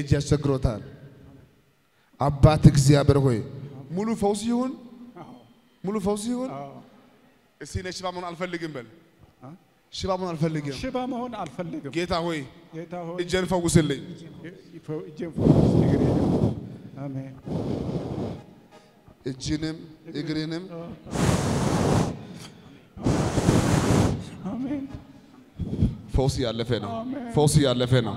እጅ ያስቸግሮታል። አባት እግዚአብሔር ሆይ ሙሉ ፈውስ ይሁን፣ ሙሉ ፈውስ ይሁን። እስቲ እኔ ሽባ መሆን አልፈልግም በል። ሽባ መሆን አልፈልግም። ሽባ መሆን አልፈልግም። ጌታ ሆይ ጌታ ሆይ እጄን ፈውስልኝ። እጄን ፈውስ፣ እግሬን አሜን። እጅንም እግሬንም አሜን። ፈውስ ያለፈ ነው። ፈውስ ያለፈ ነው።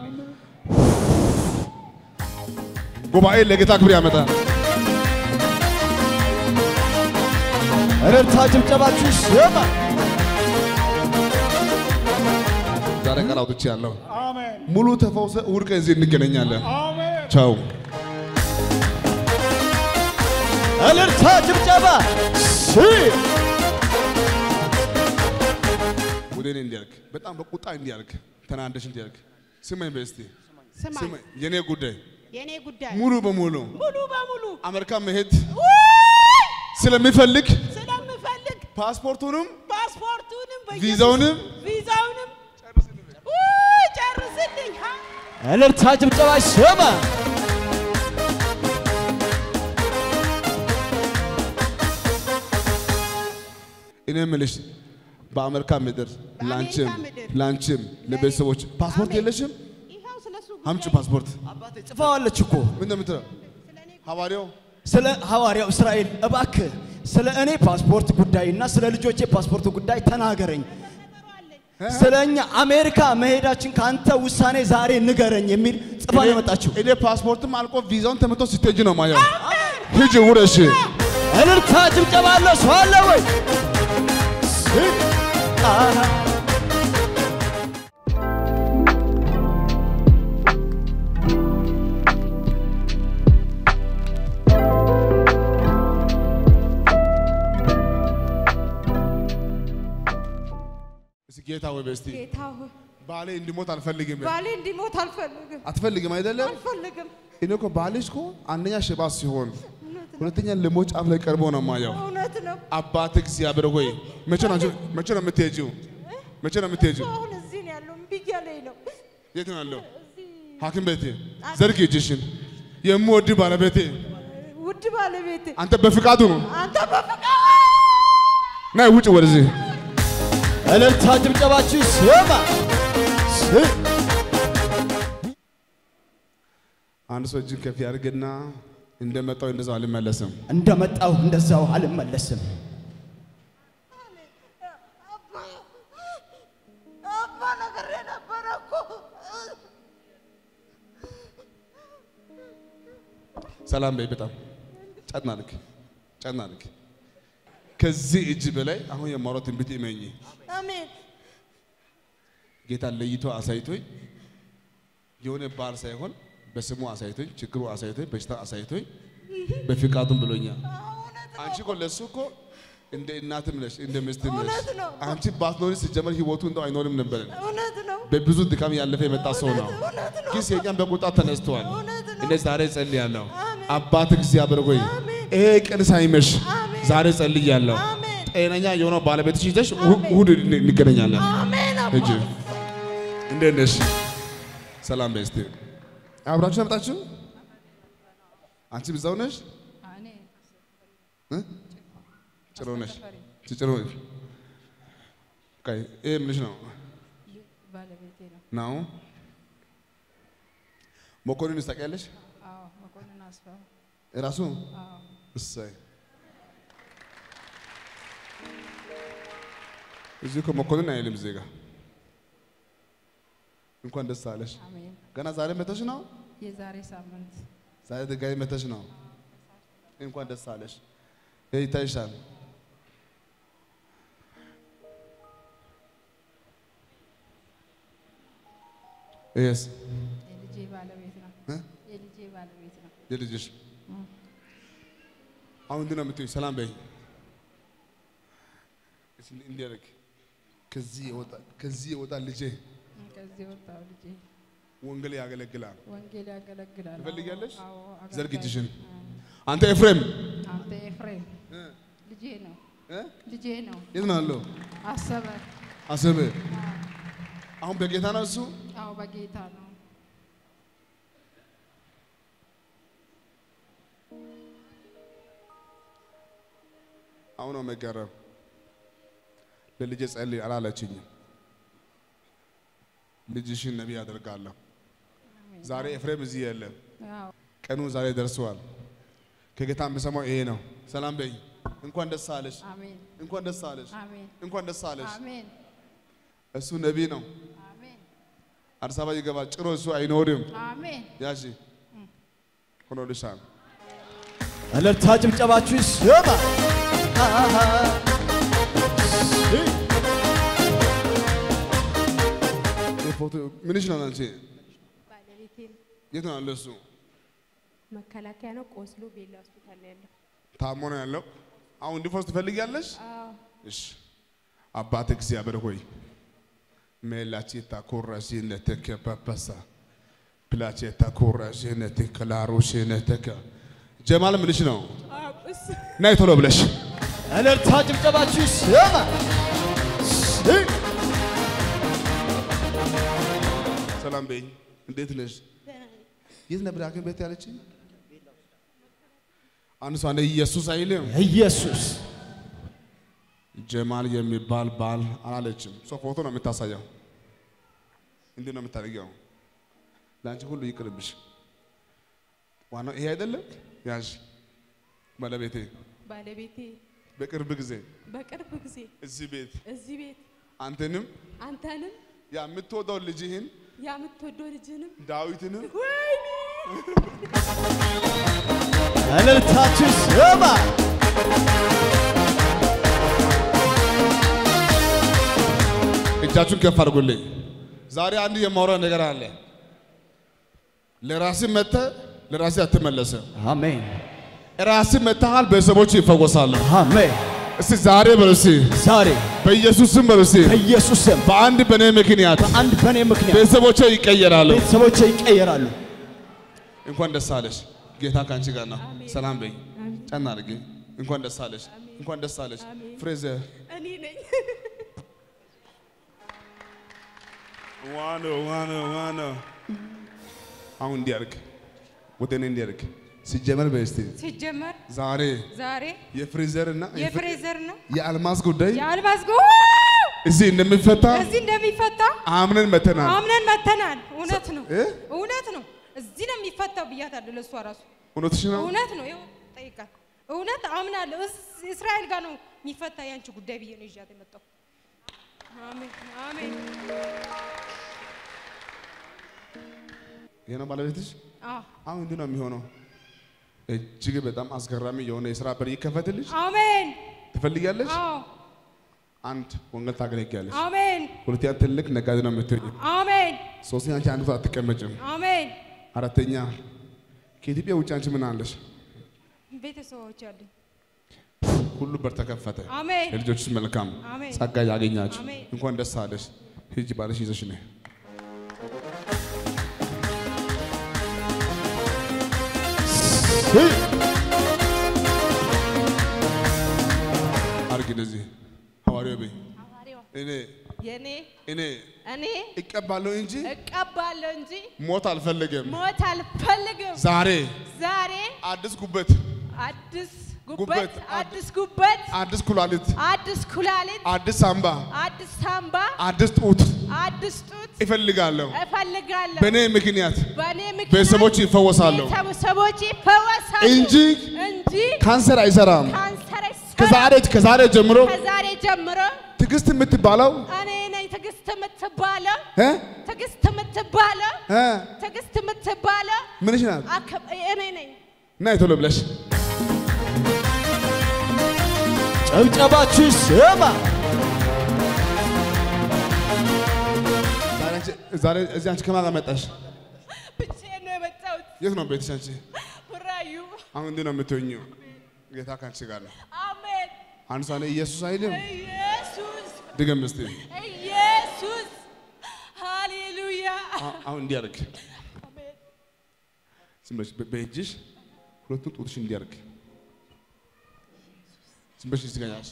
ጉባኤ ለጌታ ክብር ያመጣል። እልልታ ጭብጨባችሁ ይሰማ። ዛሬ ቃል አውጥቼ ያለው አሜን። ሙሉ ተፈውሰ እሑድ ቀን እዚህ እንገናኛለን። አሜን። ቻው። እልልታ ጭብጨባ ሲ ወደ እኔ እንዲያልክ በጣም በቁጣ እንዲያልክ ተናደሽ እንዲያልክ ስማኝ በስቲ ስማ ስማኝ የኔ ጉዳይ የኔ ጉዳይ ሙሉ በሙሉ ሙሉ በሙሉ አሜሪካ መሄድ ውይ! ስለሚፈልግ ስለምፈልግ ፓስፖርቱንም ፓስፖርቱንም በኢየሱስ- ቪዛውንም ቪዛውንም ውይ! ጨርስልኝ ሀ! እልልታ ጭብጨባ ይሰማ። እኔ የምልሽ በአሜሪካ ምድር ላንቺም ምድር ላንቺም ለቤተሰቦች ፓስፖርት አሜን። የለሽም? ይኸው ስለሱ አምጪ ጉዳይ ፓስፖርት። አባቴ ጽፈዋለች እኮ ምን እንደምትለው ሐዋርያው ስለ ሐዋርያው እስራኤል እባክህ ስለ እኔ ፓስፖርት ጉዳይና ስለ ልጆቼ ፓስፖርት ጉዳይ ተናገረኝ። ስለ እኛ አሜሪካ መሄዳችን ከአንተ ውሳኔ ዛሬ ንገረኝ የሚል ጽፋ ነው የመጣችው። እኔ ፓስፖርትም አልቆ ቪዛውን ተመቶ ስትሄጂ ነው ማየው። ሂጂ ውረሽ። እልልታ ጭብጨባ አለ ሰው አለ ወይ? ሲ- አሃ። እስኪ ጌታ ወይ በስቲ ጌታ ሆይ ባሌ እንዲሞት አልፈልግም። ባሌ እንዲሞት አልፈልግም አትፈልግም አይደለም? አልፈልግም እኔ እኮ ባልሽ እኮ አንደኛ ሽባ ሲሆን ሁለተኛ ለሞት ጫፍ ላይ ቀርቦ ነው ማየው። እውነት ነው አባት እግዚአብሔር ሆይ መቼ ነው አንቺ- መቼ ነው የምትሄጂው? መቼ ነው የምትሄጂው? አሁን እዚህ ነው ያለው እምቢ እያለኝ ነው የት ነው ያለው? እዚህ ሐኪም ቤቴ ዘርግ እጅሽን። የምወድ ባለቤቴ ውድ ባለቤቴ አንተ በፍቃዱ ነው አንተ በፍቃድ ናይ ውጭ ወደዚህ እልልታ ጭብጨባችሁ ይሰማ። ሲ- አንድ ሰው እጅን ከፍ ያድርግና እንደመጣው እንደዛው አልመለስም። እንደመጣው እንደዛው አልመለስም። አባ ነገር ነበረ እኮ ሰላም በይ። በጣም ጨናልክ ጨናልክ። ከዚህ እጅ በላይ አሁን የማውራት ትንቢት እመኚ። አሜን ጌታ ለይቶ አሳይቶኝ የሆነ ባል ሳይሆን በስሙ አሳይቶኝ፣ ችግሩ አሳይቶኝ፣ በሽታ አሳይቶኝ በፍቃዱም ብሎኛል። አንቺ እኮ ለእሱ እኮ እንደ እናትም ነሽ እንደ ሚስትም ነሽ። እውነት ነው። አንቺ ባትኖሪ ሲጀመር ህይወቱ እንደው አይኖርም ነበር። እውነት ነው በብዙ ድካም ያለፈ የመጣ ሰው ነው። እውነት ነው ግን ሰይጣን በቁጣ ተነስተዋል። እውነት ነው እኔ ዛሬ ጸልያለሁ። አሜን። አባት እግዚአብሔር ሆይ አሜን። ይሄ ቀን ሳይመሽ አሜን። ዛሬ ጸልያለሁ። አሜን ጤነኛ የሆነው ባለቤትሽ ይዘሽ እሑድ እንገናኛለን። አሜን አባ እጅ እንዴት ነሽ? ሰላም በይ እስቲ። አብራችሁ ያመጣችሁ አንቺ ብዛው ነሽ እኔ እ? ጭሮ ነሽ ጭሮ ቆይ ይሄ ምንሽ ነው ባለቤቴ ነው። ነው መኮንን ታውቂያለሽ? አዎ መኮንን አስፋው። እራሱ አዎ እሰይ እዚህ እኮ መኮንን አይልም እዚህ ጋር እንኳን ደስ አለሽ። አሜን። ገና ዛሬ መተሽ ነው? የዛሬ ሳምንት ዛሬ ድጋሚ መተሽ ነው? እንኳን ደስ አለሽ። ይሄ ይታይሻል። ይሄስ የልጄ ባለቤት ነው። እ? የልጄ ባለቤት ነው። የልጅሽ አሁን እንዲህ ነው የምትይው። ሰላም በይ እስኪ እንዲህ አድርግ። ከዚህ የወጣ ከዚህ የወጣ ልጄ ከዚህ ወጣው ልጄ ወንጌል ያገለግላል። ወንጌል ያገለግላል። ትፈልጊያለሽ? አዎ አገልጋይ ዘርግ እጅሽን። ነው። አንተ ኤፍሬም አንተ ኤፍሬም ልጄ ነው እ? ልጄ ነው። የት ነው ያለው? አሰበ አሰበ። አሁን በጌታ ነው እሱ። አዎ በጌታ ነው። አሁን ነው መገረም። ለልጄ ጸልይ አላለችኝም። ልጅሽን ነቢይ አደርጋለሁ። ዛሬ ኤፍሬም እዚህ የለም። አዎ ቀኑ ዛሬ ደርሰዋል። ከጌታ የምሰማው ይሄ ነው። ሰላም በይ። እንኳን ደስ አለሽ፣ አሜን እንኳን ደስ አለሽ፣ አሜን እንኳን ደስ አለሽ። አሜን እሱ ነቢይ ነው። አሜን አዲስ አበባ ይገባል። ጭሮ እሱ አይኖርም። አሜን ያሺ ሆኖልሻል። እልልታ ጭብጨባችሁ ይሰማ። አሃ። ይህ ፎቶ ምንሽ ነው አንቺ? ባለቤቴን የት ነው ያለው እሱ? መከላከያ ነው ቆስሎ ቤላ ሆስፒታል ነው ያለው። ታሞ ነው ያለው። አሁን እንዲፈውስ ትፈልጊያለሽ? አዎ እሺ አባት እግዚአብሔር ሆይ ሜላቼታ ኮራሽነትከ ፐፐሳ ፕላቼታ ኮራሽነትከ ላሮሽነትከ ጀማል ምንሽ ነው? ናይ ቶሎ ብለሽ እልልታ ጭብጨባችሁ ይሰማ። ሰላም በይኝ። እንዴት ነሽ? የት ነበር ሐኪም ቤት ያለችኝ? አንድ ሰው አንዴ ኢየሱስ አይልም። ኢየሱስ ጀማል የሚባል ባል አላለችም። ሰው ፎቶ ነው የምታሳየው። እንዲህ ነው የምታደርጊው። ለአንቺ ሁሉ ይቅርብሽ። ዋናው ይሄ አይደለም። ያዥ ባለቤቴ ባለቤቴ በቅርብ ጊዜ በቅርብ ጊዜ እዚህ ቤት እዚህ ቤት አንተንም አንተንም ያ የምትወደው ልጅህን የምትወደው ልጅንም ዳዊትንም ወይኔ እልልታችሁ ይሰማ። እጃችሁን ከፍ አድርጉልኝ። ዛሬ አንድ የማወራው ነገር አለ። ለራስህ መጥተህ ለራስህ አትመለስም። አሜን ራስህ መጥተሃል፣ ቤተሰቦች ይፈወሳሉ። አሜን። እስቲ ዛሬ በሉ እስቲ ዛሬ በኢየሱስ ስም በሉ እስቲ በኢየሱስ ስም በአንድ በእኔ ምክንያት በአንድ በእኔ ምክንያት ቤተሰቦቼ ይቀየራሉ። ቤተሰቦቼ ይቀየራሉ። እንኳን ደስ አለሽ። ጌታ ከአንቺ ጋር ነው። ሰላም በይ። ጨና አድርጊ። እንኳን ደስ አለሽ። እንኳን ደስ አለሽ። ፍሬዘር እኔ ነኝ ዋኖ ዋኖ ዋኖ አሁን እንዲያርግ ወደ እኔ እንዲያርግ ሲጀመር በስቲ ሲጀመር ዛሬ ዛሬ የፍሬዘር እና የፍሬዘር ነው የአልማዝ ጉዳይ የአልማዝ ጎ እዚህ እንደሚፈታ እዚህ እንደሚፈታ አምነን መተናል። አምነን መተናል። እውነት ነው እ? እውነት ነው። እዚህ ነው የሚፈታው ብያታለሁ ለእሷ ራሱ እውነትሽ ነው። እውነት ነው። ይኸው ጠይቃት። እውነት አምናለሁ። እስ- እስራኤል ጋር ነው የሚፈታ ያንቺ ጉዳይ ብዬ ነው ይዣት የመጣው። አሜን አሜን። ይሄ ነው ባለቤትሽ። አዎ አሁን እንዲህ ነው የሚሆነው። እጅግ በጣም አስገራሚ የሆነ የስራ በር ይከፈትልሽ። አሜን። ትፈልጊያለሽ? አዎ አንድ ወንጌል ታገለግያለሽ። አሜን ሁለተኛ ትልቅ ነጋዴ ነው የምትሆኝ። አሜን ሶስተኛ አንቺ አንድ ቦታ አትቀመጭም። አሜን። አራተኛ ከኢትዮጵያ ውጭ አንቺ ምን አለሽ? ቤተሰቦች አሉኝ። ሁሉ በር ተከፈተ። አሜን ለልጆችሽ መልካም አሜን። ጸጋ ያገኛችሁ። አሜን። እንኳን ደስ አለሽ። ሂጂ ባለሽ ይዘሽ ነይ። አርግ እንደዚህ ሐዋርያው በይ ሐዋርያው እኔ የኔ እኔ እኔ እቀባለሁ እንጂ እቀባለሁ እንጂ ሞት አልፈልግም። ሞት አልፈልግም። ዛሬ ዛሬ አዲስ ጉበት፣ አዲስ ጉበት፣ ጉበት፣ አድ- አዲስ ጉበት፣ አዲስ ኩላሊት፣ አዲስ ኩላሊት፣ አዲስ ሳምባ፣ አዲስ ሳምባ፣ አዲስ ጡት አዲስ ጡት እፈልጋለሁ። እፈልጋለሁ። በእኔ ምክንያት በእኔ ምክንያት ቤተሰቦች ይፈወሳሉ ቤተሰቦች ይፈወሳሉ እንጂ እንጂ ካንሰር አይሰራም። ካንሰር አይሰራም። ከዛሬ ከዛሬ ጀምሮ ከዛሬ ጀምሮ ትዕግስት የምትባለው እኔ ነኝ ትዕግስት የምትባለው እ? ትዕግስት የምትባለው እ? ትዕግስት የምትባለው ምንሽ ናት? አከ- እኔ ነኝ። ናይ ቶሎ ብለሽ ጭብጨባችሁ ይሰማ። ዛሬ አንቺ- ዛሬ እዚህ አንቺ ከማን ጋር መጣሽ? ብቻዬን ነው የመጣሁት። የት ነው ቤትሽ አንቺ? ቡራዩ አሁን እንዲህ ነው የምትሆኚው። ጌታ ከአንቺ ጋር ነው። አሜን። አንድ ሰው ላይ ኢየሱስ አይልም። ኢየሱስ ድገም እስቲ። ኢየሱስ ሃሌሉያ አ- አሁን እንዲያርግ አሜን። ዝም ብለሽ በ- በእጅሽ ሁለቱን ጡትሽ እንዲያርግ ዝም ብለሽ እዚህ ጋር ያዝ።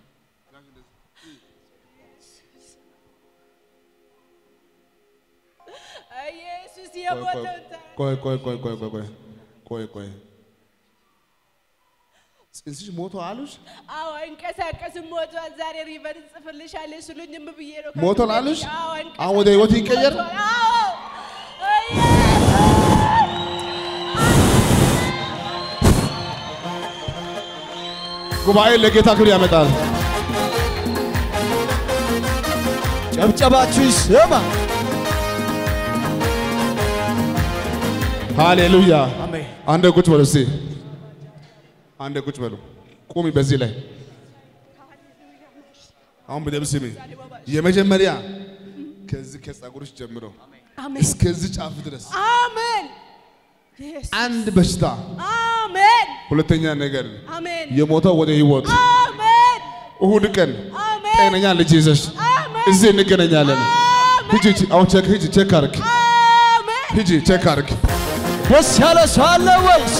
ኢየሱስ ቆይ የሞተውን ታ- ቆይ ቆይ ቆይ ቆይ ቆይ ቆይ ቆይ ቆይ ጽንስሽ ሞቶ አሉሽ? አዎ አይንቀሳቀስም፣ ሞቷል። ዛሬ ሪቨር እንጽፍልሻለን ሲሉኝ እምቢ ብዬ ነው። ሞቷል አሉሽ? አዎ አሁን ወደ ህይወት ይቀየር? ሞቷል። አዎ ጉባኤ ለጌታ ክብር ያመጣል። ጨብጨባችሁ ይስማ። ሃሌሉያ። አሜን። አንደ ቁጭ በሉ እስቲ፣ አንደ ቁጭ በሉ። ቁሚ በዚህ ላይ አሁን በደምብ ስሚ። የመጀመሪያ ከዚህ ከጸጉርሽ ጀምሮ አሜን እስከዚህ ጫፍ ድረስ አሜን ኢየሱስ። አንድ በሽታ፣ አሜን ሁለተኛ ነገር አሜን የሞተው ወደ ህይወት አሜን እሁድ ቀን አሜን ጤነኛ ልጅ ይዘሽ አሜን እዚህ እንገናኛለን። ሂጂ ሂጂ፣ አሁን ቼክ ሂጂ፣ ቼክ አርግ፣ አሜን ሂጂ ቼክ አርግ። ደስ ያለ ሰው አለ ወይስ?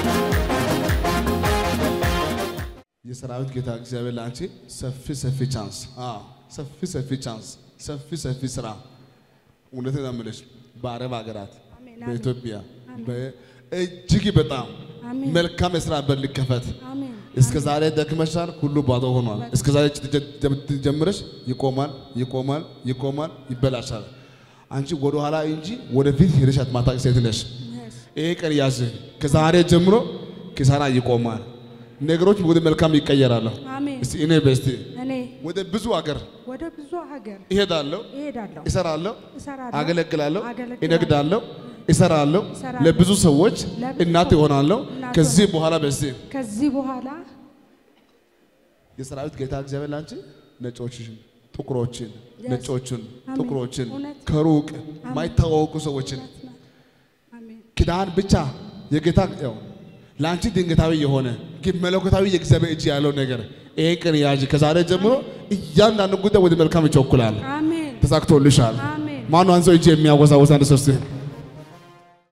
የሰራዊት ጌታ እግዚአብሔር ለአንቺ ሰፊ ሰፊ ቻንስ፣ አዎ ሰፊ ሰፊ ቻንስ፣ ሰፊ ሰፊ ስራ እውነቴን ነው የምልሽ በአረብ ሀገራት በኢትዮጵያ በ- እጅግ በጣም መልካም የስራ በር ሊከፈት እስከ ዛሬ ደክመሻል፣ ሁሉ ባዶ ሆኗል። እስከ ዛሬ ጀ- ጀምረሽ ይቆማል፣ ይቆማል፣ ይቆማል፣ ይበላሻል። አንቺ ወደ ኋላ እንጂ ወደፊት ሄደሽ አትማታቂ ሴት ነሽ። ይሄ ቀን ያዝ። ከዛሬ ጀምሮ ኪሳራ ይቆማል፣ ነገሮች ወደ መልካም ይቀየራሉ። አሜን። እስቲ እኔ በስቲ እኔ ወደ ብዙ ሀገር ወደ ብዙ ሀገር እሄዳለሁ፣ እሄዳለሁ፣ እሰራለሁ፣ እሰራለሁ፣ አገለግላለሁ፣ አገለግላለሁ፣ እነግዳለሁ፣ እሰራለሁ፣ እሰራለሁ፣ ለብዙ ሰዎች ለብዙ እናት ሰዎች ይሆናለሁ። እናት ከዚህ በኋላ በዚህ ከዚህ በኋላ የሰራዊት ጌታ እግዚአብሔር ላንቺ ነጮችን፣ ጥቁሮችን፣ ነጮችን፣ አሜን። ጥቁሮችን እውነት። ከሩቅ ማይታወቁ ሰዎችን አሜን ኪዳን ብቻ የጌታ ያው ለአንቺ ድንገታዊ የሆነ ግን መለኮታዊ የእግዚአብሔር እጅ ያለው ነገር ይሄ ቀን ያዥ። ከዛሬ ጀምሮ እያንዳንዱ ጉዳይ ወደ መልካም ይቸኩላል። አሜን ተሳክቶልሻል። አሜን። ማነው አንሰው እጅ የሚያወዛወዝ አንድ ሰው እስቲ